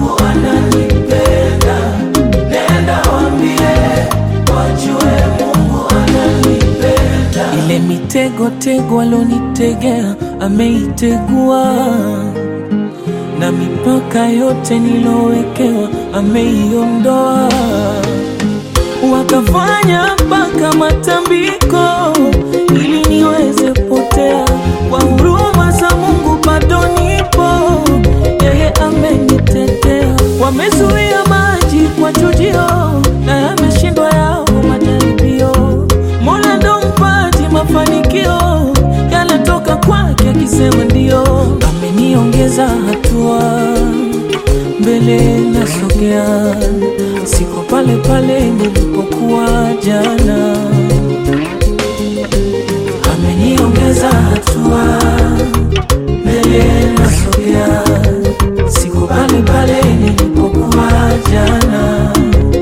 Mungu ananipenda. Nenda waambie wajue Mungu ananipenda. Ile mitego tego alonitegea ameitegua, na mipaka yote nilowekewa ameiondoa. Wakafanya mpaka matambiko ili niweze potea. Kwa huruma za Mungu bado nipo, yeye amenitetea. Wamezuia maji kwa chujio, na yameshindwa yao majaribio. Mola ndo mpaji mafanikio, yanatoka kwake akisema ndio. Ameniongeza hatua mbele nasogea, siko pale pale nilipokuwa jana. Ameniongeza hatua, mbele nasogea, siko pale pale nilipokuwa jana.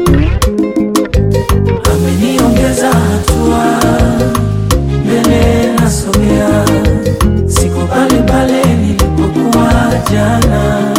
Ameniongeza hatua, mbele nasogea, siko pale pale nilipokuwa jana.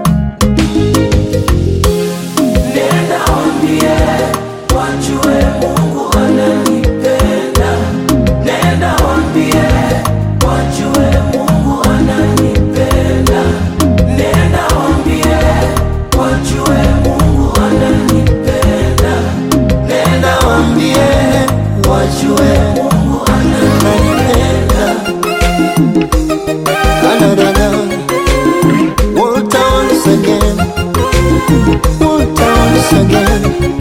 Nenda waambie wajue Mungu ananipenda. Nenda waambie wajue Mungu ananipenda. Nenda waambie wajue Mungu ananipenda. Nenda waambie wajue Mungu ananipenda. Da-da-da-da. Walter once again. Walter once again.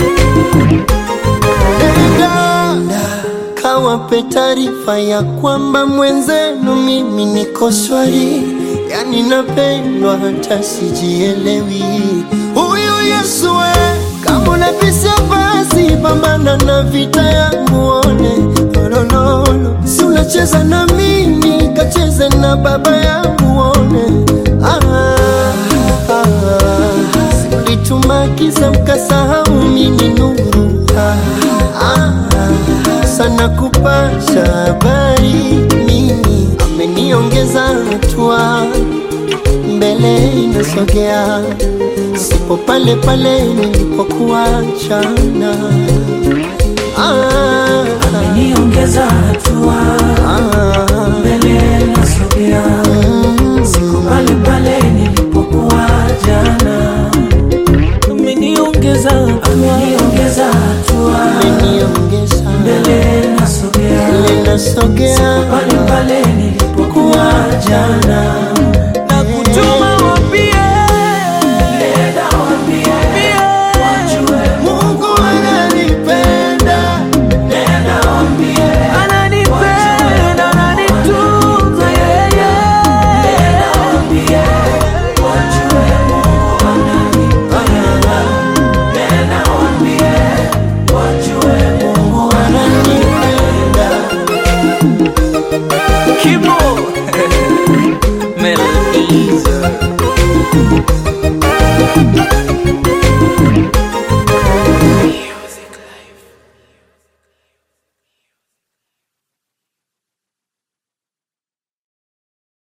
Nenda kawape taarifa ya kwamba mwenzenu mimi niko shwari, yani napendwa hata sijielewi. Huyu Yesu we, kama unabisha basi pambana na vita yangu one lololo, si unacheza na mimi kacheze na baba yangu one ah, ah, ah. Ulituma giza mkasahau mimi nuru ah, ah, sana kupasha habari mimi ameniongeza hatua mbele inasogea sipo pale pale nilipokuwa jana ah, Ameniongeza hatua, ah, mbele nasogea, mm, siko pale pale nilipokuwa jana. Ameniongeza hatua, ameniongeza hatua, ameniongeza mbele nasogea, mbele nasogea pale pale nilipokuwa jana.